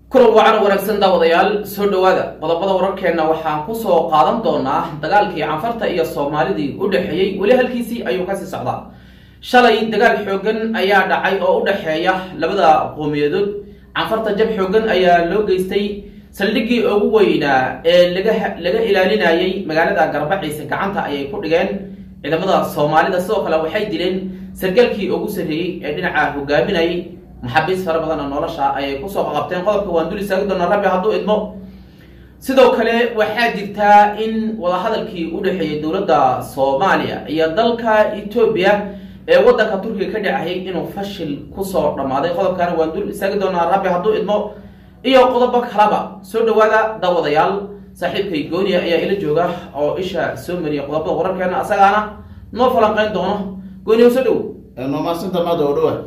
kulan wacan wanaagsan daawadayaal soo dhowaada qodobada wararkeenna waxaan kusoo qaadan doonaa dagaalkii canfarta iyo soomaalidii u dhexeeyey weli halkiisii ayuu kasii socdaa shalay dagaal xoogan ayaa dhacay oo u dhexeeya labada qowmiyadood canfarta jab xoogan ayaa loo geystay saldhiggii ugu weynaa ee laga laga ilaalinayay magaalada garbaciise gacanta ayay ku dhigeen ciidamada soomaalida sidoo kale waxay dileen sargaalkii ugu sarreeyey ee dhinaca hogaaminayay maxaabiis fara badan oo nolosha ayay kusoo qaqabteen qodobka waan dul istaagi doonaa rabbi hadduu idmo sidoo kale waxaa jirtaa in wadahadalkii u dhexeeyey dowladda soomaaliya iyo dalka etoobiya ee waddanka turkiga ka dhacayay inuu fashil kusoo dhammaaday qodobkaana waan dul istaagi doonaa rabbi hadduu idmo iyo qodobo kalaba soo dhawaada daawadayaal saaxiibkay gooniya ayaa ila jooga oo isha soo mariya qodobada wararkeena asagaana noo falanqeyn doono gooniya soo dhow noomaasinta maada oo dhawa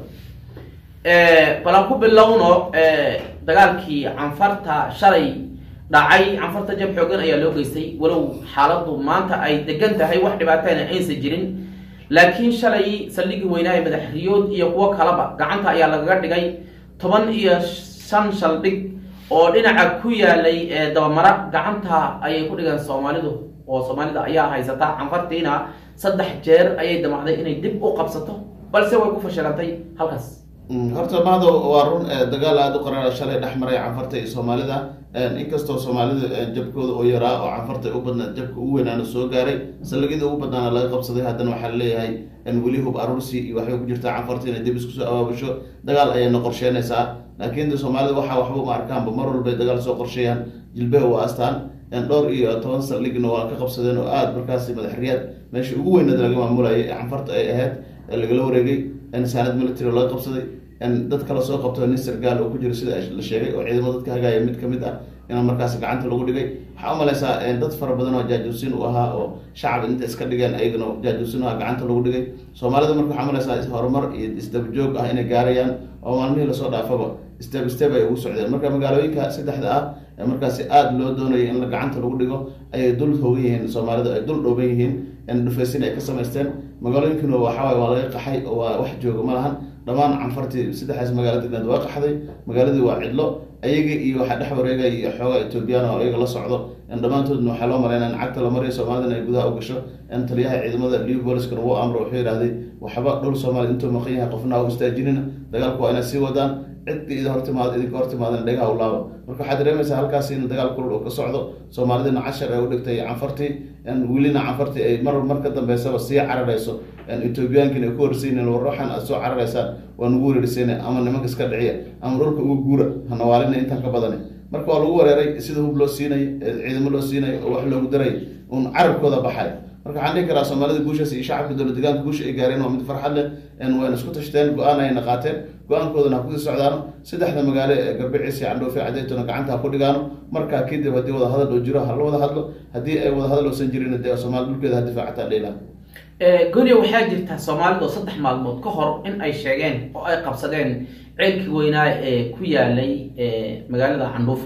bal aan ku bilowno dagaalkii canfarta shalay dhacay canfarta jab xoogan ayaa loo geystay walow xaaladu maanta ay degan tahay wax dhibaatana aysan jirin laakiin shalay saldhigii weynaa ee madaxriyood iyo kuwo kalaba gacanta ayaa lagaga dhigay toban iyo shan shaldhig oo dhinaca ku yaalay dabamara gacanta ayay ku dhigeen soomaalidu oo soomaalida ayaa haysata canfartiina saddex jeer ayay damacday inay dib u qabsato balse way ku fashilantay halkaas horta mahado waa run dagaal aada u qarara shalay dhex maray canfarta iyo soomaalida inkastoo soomaalida jabkooda oo yaraa oo canfarta u badnaa jabka ugu weynaana soo gaaray saldhigyada ugu badnaana laga qabsaday haddana waxaa laleeyahay weli hub aruursi iyo waxbay ku jirtaa canfarta inay dib iskusoo abaabusho dagaal ayayna qorsheynaysaa laakiin de soomaalida waxaa waxba uma arkaanba mar walbay dagaal soo qorsheeyaan jilbeha waa astaan dhowr iyo toban saldhigna waa ka qabsadeen oo aada markaasi madaxriyaad meesha ugu weynad laga maamulayay ee canfarta ay ahayd lagala wareegay saanad military oo laga qabsaday dad kale soo qabto nin sargaal oo ku jiro sida la sheegay oo ciidamo dadka hagaaya mid kamid ah in markaas gacanta lagu dhigay waxaa umaleysaa dad fara badan oo jaajuusin u ahaa oo shacab inta iska dhigeen ayagana jaajuusin u ahaa gacanta lagu dhigay soomaalida marka waxaa umaleysaa horumar iyo isdabajoog ah inay gaarayaan oo maalmihii lasoo dhaafaba step step ay ugu socdeen marka magaalooyinka saddexda ah markaasi aada loo doonayay in la gacanta lagu dhigo ayay dul hoogan yihiin soomaalida ay dul dhooban yihiin dhufeysin ay ka samaysteen magaalooyinkina waxawaay waa laga qaxay oo waa wax jooga ma lahan dhammaan canfartii saddexdaas magaalo degneed waa qaxday magaaladii waa cidlo ayaga iyo waxaa dhex wareegay iyo xoogaa etoobiyaan oo ayaga la socdo dhammaantoodna waxaa loo maleynaa in cagta la mariyo soomaalidana ay gudaha u gasho taliyaha ciidamada libooliskana wuu amro wuxuu yidhahday waxba dhul soomaalida intuu maqan yahay qofna ha u istaajinina dagaalku waa inay sii wadaan cidka id hortimaad idinka hortimaadana dhegaha u laabo marka waxaad dareemaysaa halkaasi in dagaal kulul oo ka socdo soomaalidina cashar ay u dhigtay canfartii welina canfartii ay mar mar ka dambeysaba sii cararayso etoobiyaankina ay ku horsiinin war waxaan aad soo cararaysaan waa nagu wereerisayna ama nimanka iska dhiciya ama dhulka uga guura hanawaalina intaan ka badani marka waa lagu wareeray sida hub loo siinay ciidamo loo siinay oo wax loogu daray un carabkooda baxay marka waxaan dhihi karaa soomaalida guushaas iyo shacabka dowla degaanka guusha ay gaareen waa mid farxad leh wayna isku tashteen go-aan ayna qaateen go-aankoodana ha kusii socdaano saddexda magaalo ee garbiciisi candhoofe cadeytona gacanta ha ku dhigaano markaa kadib haddii wada hadal oo jiro ha la wada hadlo haddii ay wada hadal oosan jirin dee soomaali dhulkeeda ha difaacataa dhiilaha gooniya waxaa jirta soomaalida oo saddex maalmood ka hor in ay sheegeen oo ay qabsadeen ceelkii weynaa ee ku yaalay magaalada candhuufo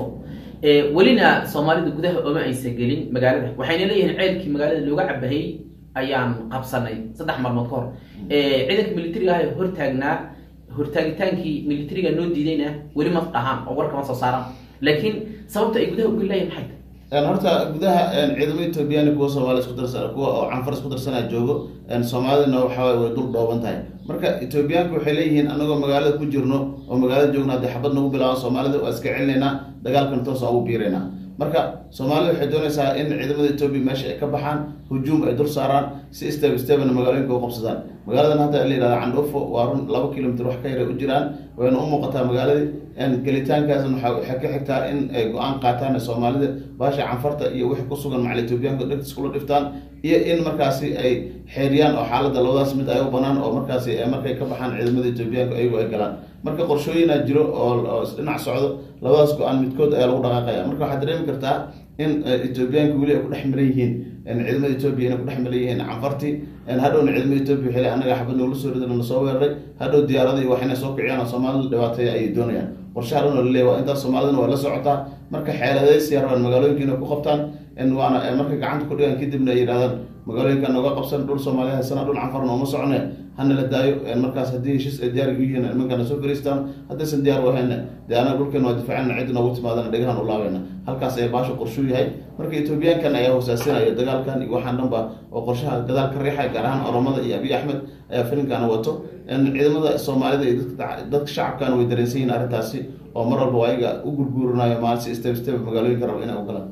welina soomaalida gudaha ooma aysa gelin magaalada waxayna leeyihiin ceelkii magaalada looga cabahayy ayaan qabsanay saddex maalmood ka hor ciidanka militariga ah ee hortaagnaa hortaagitaankii militariga noo diidayna weli ma dhahaan oo warkama soo saaraan laakiin sababta ay gudaha ugeli layihin maxay horta gudaha ciidamo etoobiyani kuwa soomaali isku darsan kuwa oo canfar isku darsana joogo soomaalidana waxawaay way dul dhooban tahay marka etoobiyaanku waxay leeyihiin anagoo magaalada ku jirno oo magaalada joogno haddii xabad nagu bilaaban soomaalida waa iska celinaynaa dagaalkan toosaan ugu biiraynaa marka soomaalida waxay doonaysaa in ciidamada etoobiya meesha ay ka baxaan hujuum ay dul saaraan si step stepna magaalooyinka u qabsadaan magaaladan hadda la yihahda candhuufo waa run laba kilomitr wax ka yaray u jiraan wayna u muuqataa magaaladii gelitaankaasna waxay ka xigtaa in ay go-aan qaataan soomaalida baasha canfarta iyo wixii kusugan macal etoobiyaanka dhegtis kula dhiftaan iyo in markaasi ay xeeriyaan oo xaaladda labadaas mid ay u banaan oo markaasi markay ka baxaan ciidamada etoobiyaanka ayagu ay galaan marka qorshooyinaa jiro oo dhinac socdo labadaas go-aan midkood ayaa lagu dhaqaaqaya marka waxaad dareemi kartaa in etoobiyaanka weli ay ku dhex miran yihiin ciidamada etoobiya inay ku dhex miran yihiin canfartii hadhowna ciidamada etoobiya waxay anaga xabad noola soo ridan lasoo weeraray hadhow diyaarada iyo wax inay soo kiciyaan oo soomaalida dhibaateeya ayay doonayaan qorshaha dhan oo laleeya waa intaas soomaalidana waa la socotaa marka xeeladaysiya rabaan magaalooyinka inay ku qabtaan waana markay gacanta ku dhigaan kadibna ay yidhahdaan magaalooyinka nooga qabsan dhul soomaaliya haysana dhul canfarna uma socne hana la daayo markaas haddii heshiis ay diyaar u yihiin nimankana soo fariistaan haddaysan diyaar u ahayna dee anaga dhulkeena waa difaacana cid noogu timaadana dhegahan u laabayna halkaas ayaa baasha qorshuu yahay marka etoobiyaankan ayaa hoosaasinaya dagaalkan iyo waxaan dhanba oo qorshaha gadaal ka riixaya gaar ahaan oromada iyo abiy axmed ayaa filimkana wato ciidamada soomaalida iyo dadka shacabkana way dareensan yihiin arrintaasi oo mar walba ayaga u gurguurinayo maalsi step step magaalooyinka raba inay u galaan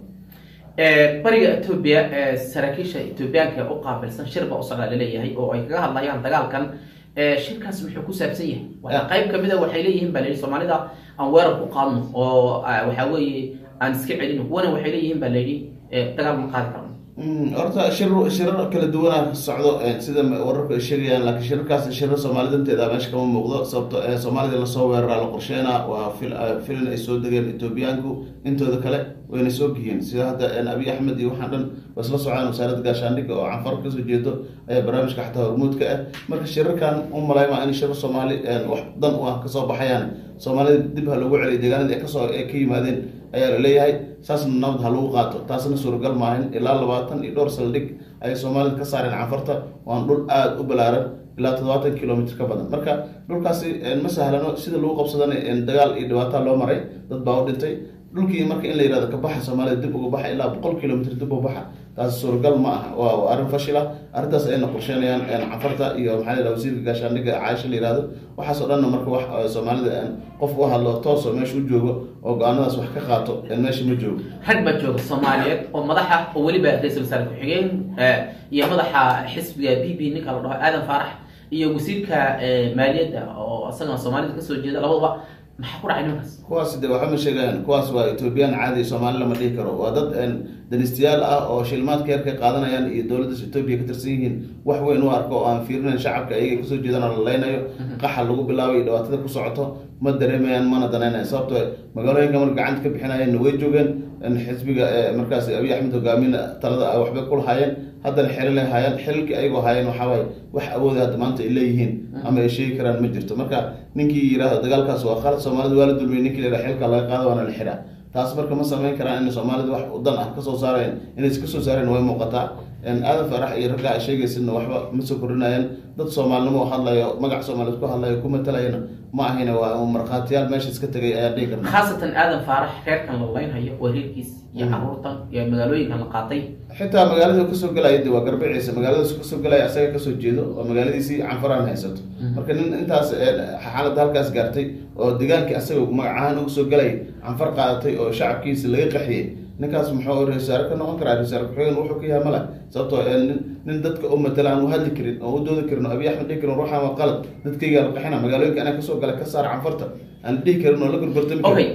bariga etoobiya ee saraakiisha etoobiyaanka u qaabilsan shirba u socdaa laleeyahay oo ay kaga hadlayaan dagaalkan shirkaas muxuu ku saabsan yahay waxaa qayb kamid a waxay leeyihiin baa layihi soomaalida aan weerar ku qaadno oo waxaa weeye aan iska celino kuwana waxay leeyihiin baa layidhi dagaal ma qaadi karno horta shir shirar kala duwanaa socdo sida wararku ay sheegayaan laakiin shirarkaas shirar soomaalida inteeda meesha kama muuqdo sababto soomaalida lasoo weeraraa la qorsheynaa waa filin ay soo degeen etoobiyaanku intooda kale wayna soo giyeen sida hadda abiy axmed iyo waxaan dhan waa isla socdaan wasaaradda gaashaandhigga oo canfar kasoo jeedo ayaa barnaamijka xataa hormuudka ah marka shirarkan u malayma in shirar soomaali wax dan u ah kasoo baxayaan soomaalida dib ha loogu celiyo deegaanada kasoo ay ka yimaadeen ayaa la leeyahay saasna nabad ha lagu qaato taasna suuragal maahin ilaa labaatan iyo dhowr saldhig ayay soomaalida ka saareen canfarta waan dhul aada u balaaran ilaa toddobaatan kilomitr ka badan marka dhulkaasi ma sahlano sida lagu qabsadana dagaal iyo dhibaataa loo maray dad baa u dhintay dhulkii marka in la yihahdo kabaxa soomaalida dib uga baxa ilaa boqol kilomitr dib u baxa taasi suuragal ma aha waa arrin fashil ah arrintaas ayna qorsheynayaan canfarta iyo maxaa la wasiirka gaashaandhigga caaisha la yihahdo waxaas oo dhanna marka wax soomaalida qof u hadlo tooso meesha u joogo oo go-aanadaas wax ka qaato meesha ma joogo rag baa jooga soomaaliyeed oo madaxa oo weliba ra-isul wasaare ku-xigeen iyo madaxa xisbiga b b ninka la dhaho aadan faarax iyo wasiirka maaliyadda oo isagana soomaalida kasoo jeeda labadaba maxaa ku dhacay nimankaas kuwaas de waxba ma sheegayaan kuwaas waa etoobiyaan caadi soomaali lama dhihi karo waa dad danistiyaal ah oo shilmaadka yarka qaadanayaan iyo dowladdas etoobiya ka tirsan yihiin wax weyn u arko oo aan fiirinayn shacabka ayaga kasoo jeedaan oo la leynayo qaxa lagu bilaabay iyo dhibaatada ku socoto ma dareemayaan mana danaynayan sababto magaalooyinka marka gacanta ka bixinayeenna way joogeen xisbiga markaas abiy axmed hogaamin talada waxbay ku lahaayeen haddana xelil ay haayaan xelilkii ayagoo haayeen waxawaaye wax awooda hadda maanta ay leeyihiin ama ay sheegi karaan ma jirto marka ninkii yihahdo dagaalkaas waa khalad soomaalida waa la dulmiyay ninkii la yihah xilka laga qaado waana la xiraa taas marka ma samayn karaan in soomaalida wax dan ah kasoo saareen inay iska soo saareen way muuqataa aadan farax iyo ragga ay sheegaysidna waxba ma soo kordhinayaan dad soomaalinimo u hadlayo magac soomaaliyeed ku hadlayo ku matalayana ma ahayna waa markhaatiyaal meesha iska tegay ayaa dhihi karna khaasatan aadan faarax reerkan la leynhayo waa reerkiis iyo caruurtan iyo magaalooyinkan la qaatay xitaa magaalada kasoo galaya de waa garbiciisa magaaladaas kasoo galaya asaga kasoo jeedo oo magaaladiisii canfaraan haysato marka nin intaas xaaladda halkaas gaartay oo degaankii asaga magac ahaan uga soo galay canfar qaadatay oo shacabkiisa laga qaxiyey ninkaas muxuu ra-iisaare ka noqon karaa ra-iisaare ku-xigeen wuxuu ka yahay male sababtoo nin dadka u matala aan u hadli karin oo u doodi karin oo abiy axmed dhihi karin ruuxaan waa qalad dadkayga la qaxina magaalooyinka anaa kasoo galay ka saar canfarta aan dhihi karin oo la gorgortami okay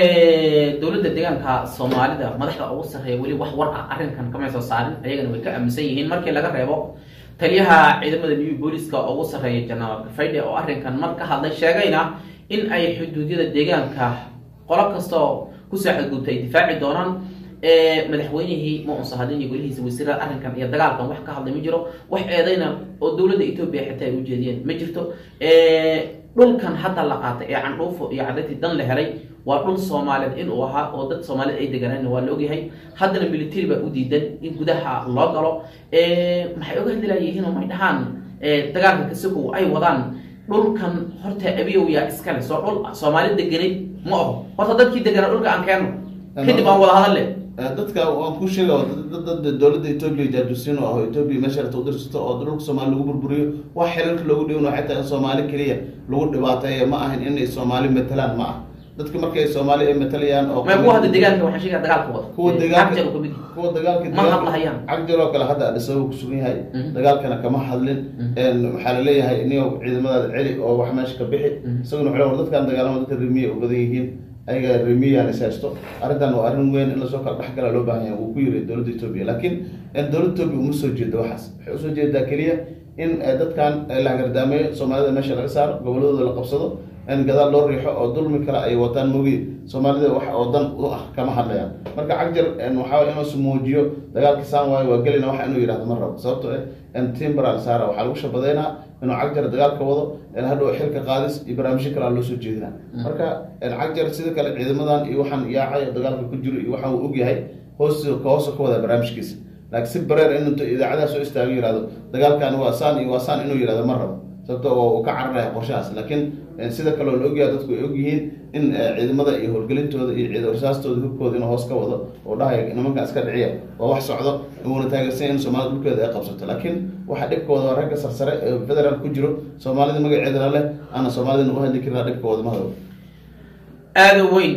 dowladda deegaanka soomaalida madaxda ugu sarreeya weli wax war ah arrinkan kamay soo saarin ayagana way ka aaminsan yihiin markii laga reebo taliyaha ciidamada new booliska ugu sarreeya jenaraal gafaydhe oo arrinkan mar ka hadlay sheegayna in ay xuduudyada deegaanka qolo kastoo kusoo xadgudubta ay difaaci doonaan madaxweynihii ma unsa hadlin iyo golihiisa wasiirada arrinkan iyo dagaalkan wax ka hadlay ma jiro wax eedayna oo dowladda etoobiya xitaa ay ujeediyeen ma jirto dhulkan hadda la qaatay ee candhuufo iyo cadayti dan la helay waa dhul soomaaliyeed inuu ahaa oo dad soomaaliyed ay deganaan waa la ogyahay haddana military baa u diidan in gudaha loo galo maxay oga hadlayihiin oo may dhahaan dagaalka kasikow ay wadaan dhulkan horta abiyow yaa iskale soo dhul soomaali deganay ma oho horta dadkii deganaa dhulka aan keeno kadib aan wada hadalle dadka waan ku sheega dad dowladda etoobiya jaajusiin oo ah etoobiya meesha rabta udirsato oo dhulka soomaali lagu burburiyo wax xelalka loogu dhiwan xitaa in soomaali keliya lagu dhibaateeya ma ahan inay soomaali matalaan ma ah dadka markay soomaali ay matalayaan oo ma kuwa hadda deegaanka waxaan sheegaya dagaalka wada kuwa deegaanka Cagjar uu kamid yahay. kuwa dagaalka ma hadlahayaan cagjar oo kale hadda adhisaba kusugan yahay Mhm. dagaalkana kama hadlin waxaa laleeyahay niyo ciidamadaada celi oo wax meesha ka bixi isaguna wuxuu war dadkan dagaalama dadka remiya u badan yihiin ayaga remiyaan is haysto arrintan waa arrin weyn in lasoo kala dhexgala loo baahan yahay wuu ku yiri dowladda etoobiya laakiin dowladda etoobiya uma soo jeedo waxaas waxay usoo jeedaa keliya in eh, dadkan eh, la hagardaameeyo soomaalida meesha laga saaro goboladooda la qabsado in gadaal loo riixo oo dulmi kale ay wataan mogi soomaalida wax oo dan u ah kama hadlayaan marka cagjar waxaa waye inuu muujiyo dagaalka saan waayo waa gelina waxa inuu yidhahdo ma rabo sababto eh timbaran saara waxaa lagu shabadeynaa inuu cagjar dagaalka wado hadhow xilka qaadis iyo barnaamijyo kale loo soo jeedina marka cagjar sida kale ciidamadan iyo waxaan yaacay oo dagaalka ku jiro iyo waxaan uu ogyahay hoos ka hoosa ka wada barnaamijkiisa laakiin si bareer in intu idaacadaha soo istaago yihahdo dagaalkan waa saan iyo waa saan inuu yihahdo ma rabo sababto oo uu ka cararaya qorshahaas laakiin sida kale oo la ogyahay dadku ay ogyihiin in ciidamada iyo howlgelintooda iyo ciid rasaastooda hubkooda inuu hoos ka wado oo dhahaya nimankan iska dhiciya oo wax socdo uuna taageersan in soomaalida dhulkeeda ay qabsato laakiin waxa dhibkooda waa ragga sarsare ee federaal ku jiro soomaalida magaceedana leh aana soomaalida nagu hadli karin dhibkooda mahado aada weyn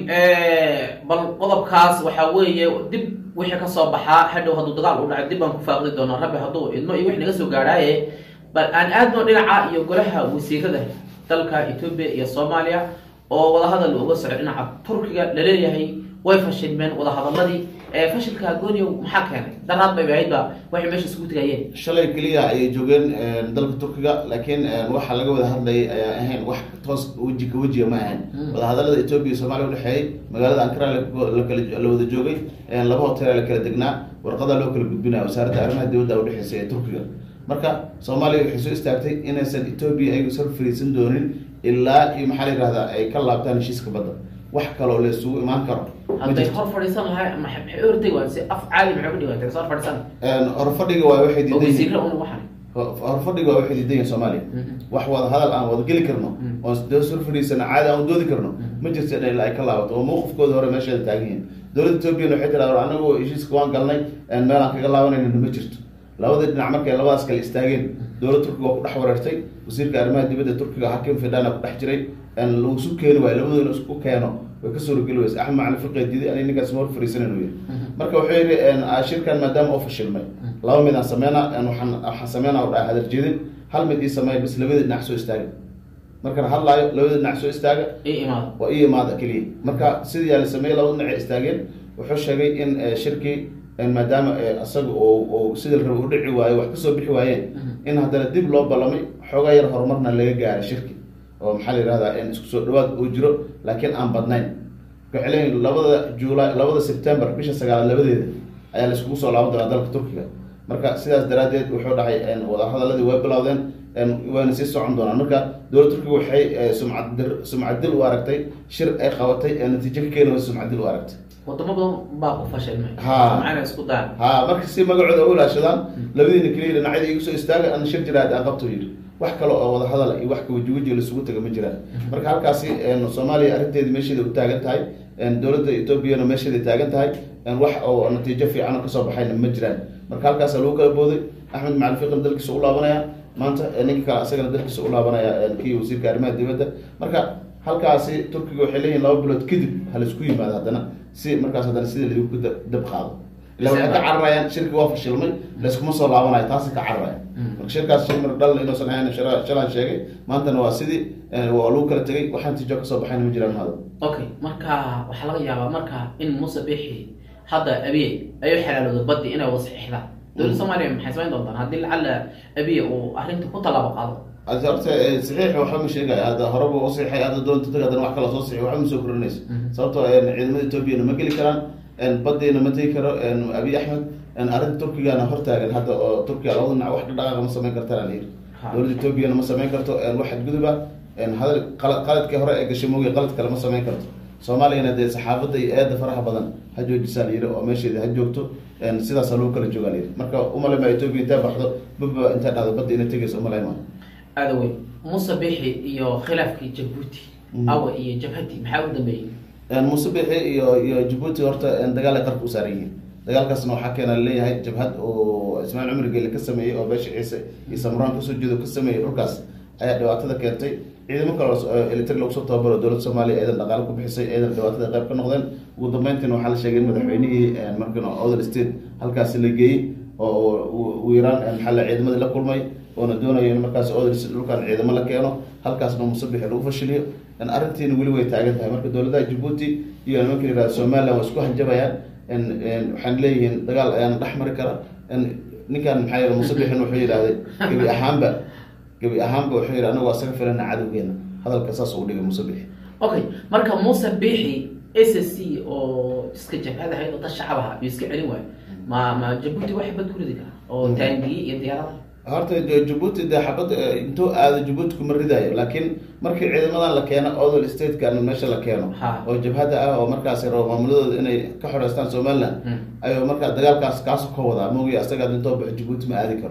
bal qodobkaas waxaa weeye dib wixii kasoo baxaa hadhow hadduu dagaal u dhacay dib baan ku faaqdi doonaa rabbi hadduu idmo iyo wix naga soo gaadhaaye bal aan aadno dhinaca iyo golaha wasiirada dalka etoobiya iyo soomaaliya oo wadahadal uga soco dhinaca turkiga laleeyahay way fashilmeen wadahadaladii fashilka gooniyow maxaa keenay daraad bay ahayd ba waxay meesha isugu tegayeen shalay keliya ayay joogeen dalka turkiga laakiin waxa laga wada hadlayay ayaa ahayn wax toos weji ka wejiga ma ahayn wadahadalada etoobiya iyo soomaliya udhexeeyey magaalada ankara lakala la wada joogay laba hotel la kala degnaa warqada loo kala gudbinaya wasaaradda arrimaha dibadda udhexeysay ee turkiga marka soomaaliya waxay soo istaagtay inaysan etoobiya ayagu sar fariisan doonin ilaa iyo maxaa la yihahdaa ay ka laabtaan heshiiska badda wax kaloo la isugu imaan karo hadday hor fadhiisan lahay maxay ortay waa si af caali maxay ku dhigatay soo fadhisan horfadhiga waa waxay oo diidan yihiin wasiirra un waxan horfadhiga waa waxay diidan yihiin soomaaliya wax wada hadal aan wada geli karno oo dee sur fadhiisana caadi aan doodi karno ma jirto in ilaa ay ka laabato oo mawqifkooda hore meesheeda taagan yihiin dowladda etoobiyana waxay tiraa war anagu heshiiska waan galnay meel aan kaga laabanayna ma jirto labadii dhinac markay labadaas kale istaageen dowladda turkiga waa ku dhex wareertay wasiirka arrimaha dibadda turkiga hakim fidana ku dhex jiray lagu isu keeni waayo labadoona isku keeno way ka suurageli weysa axmed macali fiqi diiday ani ninkaas ma hor fariisanan u yiri marka wuxuu yidhi shirkan maadaama oo fashilmay laba mid aan sameynaa waxaan waxaan sameynaa u dhahay hadal jeedin hal mid ii sameeya bis labadii dhinac soo istaaga markaan hadlaayo labadii dhinac soo istaaga ii imaado waa ii imaada keliya marka sidii yaa la sameeyey labada dhinac ay istaageen wuxuu sheegay in shirkii maadaama isaga oo sida la rabo u dhici waayo wax kasoo bixi waayeen in haddana dib loo ballamay xoogaa yar horumarna laga gaaray shirki oo maxaa la yihahdaa in isku soo dhawaad uu jiro laakiin aan badnayn waxay leeyihin labada july labada september bisha sagaalaad labadeeda ayaa la iskugu soo laaban doonaa dalka turkiga marka sidaas daraaddeed wuxuu dhahay wadahadaladii way bilowdeen wayna sii socon doonaan marka dowladda turkiga waxay sumcaddir sumcaddil u aragtay shir ay qabatay ee natiijo ka keeni waysa sumcaddil u aragtay wadamo badan baa ku fashilmay Ha. macana isku daan ha marka si magacooda u ilaashadaan labadiina keliya dhinacyada igu soo istaaga ana shir jiraad aan qabto yidhi wax kale oo wada hadal iyo wax kawaji weji laisugu taga ma jiraan marka halkaasi soomaaliya arrinteedi meesheeda u taagan tahay dowladda etoobiyana meesheeda taagan tahay wax oo natiijo fiican oo kasoo baxayna ma jiraan marka halkaasa lagu kala booday axmed macali fiqin dalkiisa u laabanaya maanta ninka kale asagana dalkiisa u laabanaya kii wasiirka arrimaha dibadda marka halkaasi turkiga waxay leeyihin laba bilood kadib halaisku yimaado haddana si markaas haddana sida lagu dab qaado ila waxay ka cararayaan shirki waa fashilmay layskuma soo laabanayo taasi ka cararaya marka shirkaas shay mar dhal inuusan ahayn shara- shalaan sheegay maantana waa sidii waa lagu kala tegay waxaan tijo kasoo baxayna ma jiraan mahado okay marka waxaa laga yaabaa marka in muuse bixi hadda abiye ay u xalaaloodo baddi inay wada saxiixdaan dowladda soomaaliya maxay samayn doontaan haddii lacala abiye uu arrinta ku tallaabo qaado Hadda horta eh, saxiix waxba ma sheegaya hadda horeba u saxiixay hadda doonta tag haddana wax kala soo saxiix waxba ma soo korinayso sababtoo eh, ciidamada etoobiyana ma geli karaan badiina ma tegi karo abiy axmed arrinta turkigana hortaagan hadda oo turkiga labada dhinac wax dhaqaaqa ma samayn kartaan la yiri Ha. dowladda etoobiyana ma samayn karto wax xadguduba hadal qalad qaladkii hore ee gashay moogiy qalad kale ma samayn karto soomaaliyana dee saxaafadda iyo eedda faraha badan ha joojisaa la yiri oo meesheeda ha joogto sidaasa lagu kala joogaa la yiri marka umalay maa etoobiya intay baxdo baba intay dhacdo badda inay tegayso umalay maa aada weyn muuse bixi iyo khilaafkii jabuuti Mhm. awa iyo jabhati maxaa u dambeeyey muuse bixi iyo iyo jabuuti horta dagaal ay qarka u saaran yihiin dagaalkaasna waxaa keena leeyahay jabhad oo ismaaciil cumar geele ka sameeyey oo beesha ciise iyo samraan kasoo jeedo ka sameeyey dhulkaas ayaa dhibaatada keentay ciidamo kale oo elitri lagu soo tababaro dowladda soomaaliya eedan dhaqaale ku bixisay eedan dhibaatada qayb ka noqdeen ugu dambeyntiina waxaa la sheegay in madaxweynihii markan other state halkaasi la geeyey oo uu iiraan maxaa la ciidamadii la kulmay oona doonayo in markaas other state dhulkan ciidamo la keeno halkaasna muuse bixi lagu fashiliyo arrintiina weli way taagan tahay marka dowladaha jabuuti iyo nimanka la yihahdo somaliland waa isku hanjabayaan waxaan leeyihiin dagaal ayaana dhex mari kara ninkan maxaa yidhi muuse bixin wuxuu yidhahday gebi ahaanba gebi ahaanba wuxuu yidhi anagu asaga filana cadowgeena hadalka saas uu dhigay muuse bixi okay marka muuse bixi s s c oo iska jabhad ahayd oo dad shacab aha iyo iska celin waayo ma ma jabuuti waxay bad ku ridi karaa oo taangiye iyo diyaarada horta de- jabuuti dee xabad intuu aado jabuuti kuma ridaayo laakiin markii ciidamadan la keeno odol statekan meesha la keeno Ha. oo jabhada ah oo markaas rabo maamuladooda inay ka xoreystaan somaliland Mm. ayuu markaa dagaalkaas kaasu ka wadaa moogi asaga intoo baxo jabuuti ma aadi karo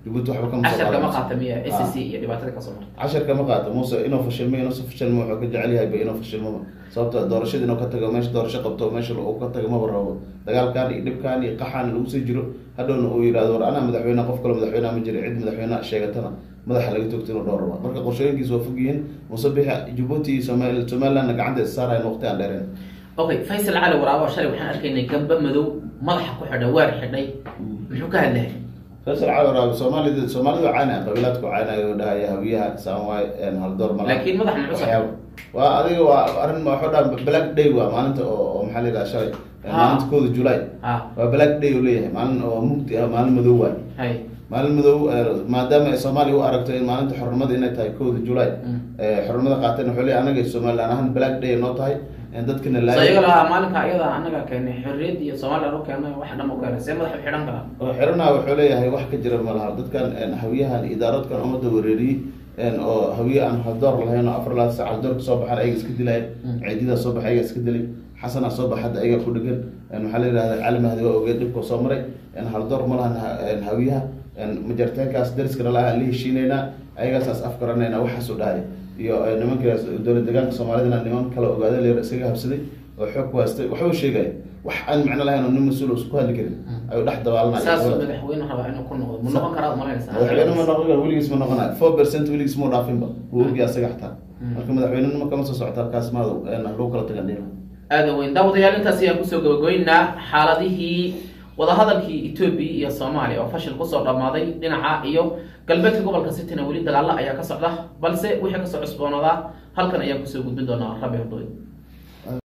jabuuti waxba kama soo cashar kama qaadanayso. qaata miya s Ah. c iyo dhibaatada kasoo marta cashar kama qaato muuse inuu fashilmo inuusa fashilmo wuxuu ka jecel yahay ba inuu fashilmoba sababto doorashada inuu ka tago meesha doorasho qabto meesha uu ka tago maba rabo dagaalkan iyo dhibkan iyo qaxan lagu sii jiro hadhowna uu yidhahdo war anaa madaxweyne qof kale madaxweyne ma jira cid madaxweyne sheegatana madaxa laga toogto inuu dhowr raba marka qorshooyinkiisa waa fog yihiin muuse bixi jabuuti iyo Somaali- somalilandna gacanta is saarayan waqti aan dheereen okay faysal cali waraabo shalay waxaan arkaynay gamba madow madaxa ku xidhay weer xidhay muxuu ka hadlahay faysal cali waraabe soomaalida soomaalida caynaya qabiilaadku caynaya oo dhahaya hawiyaha saanwaay haldoor mala laakiin madaxa muxuu saxay waxyaabo waa adiga waa arrin ma waxuu dhaha black day waa maalinta oo oo maxaa la yidhaha shalay Ha. maalinta kooda july ha waa black day uu leeyahay maalin oo mugdi ah maalin madow waay hay maalin madow eh, maadaama ay soomaaliya u aragto in maalinta xornimada inay tahay kooda july Mm. eh, xornimada qaateen wuxuu leeyahay anaga somaliland ahaan black day noo tahay in dadkana so iyaga laaya lahaa maalinka iyada anaga keenay xorriyad iyo soomaaliya u keenay wax dham u keenay see madaxa u xidhan karaa oo xiranaha wuxuu leeyahay wax ka jira ma laha dadkan een, hawiyahan idaaradkan ummadda wereeriyey een, oo hawiye aan haldoor lahayn oo afar laad sac haldoor kasoo baxan ayaga iska dilayan Mm. ciididaa soo baxay ayaga iska dilay xasanaa soo baxa hadda ayaga ku dhegan een, waxaa la yidhahda cali mahdi waa ogeed dhibkoo soo maray een, haldoor ma lahan ha- een, hawiyaha een, majarteenkaas dariskana laha la heshiinaynaa ayagaasaas afgaranaynaa waxaasuu dhahay iyo eh, nimankaas dowlad deegaanka soomaalidana niman kale ogaada leer iskaga habsaday oo xoog ku haystay waxuu sheegaya wax aan macno lahayn oo nin mas-uul uusan ku hadli karin Mm. ayuu dhex dabaalanaya saasuu madaxweyne rabaa inuu ku noqdo mu noqon karaa umalanaysa madaxweyne ma noqon karo weligiis ma noqonayo four percent weligiis muu dhaafinba wuu ogyahay asaga xataa Mm. marka madaxweynenimo kama soo socota halkaas maado lagu kala tagan dhima aada weyn daawadayaal intaas ayaan kusoo gabagabeynaa xaaladihii wadahadalkii etoobiya iyo soomaaliya oo fashil kusoo dhammaaday dhinaca iyo galbeedka gobolka sitina weli dagaalo ayaa ka socda balse wixii kasoo cusboonaadaa halkan ayaan kusoo gudbin doonaa rabi hordooy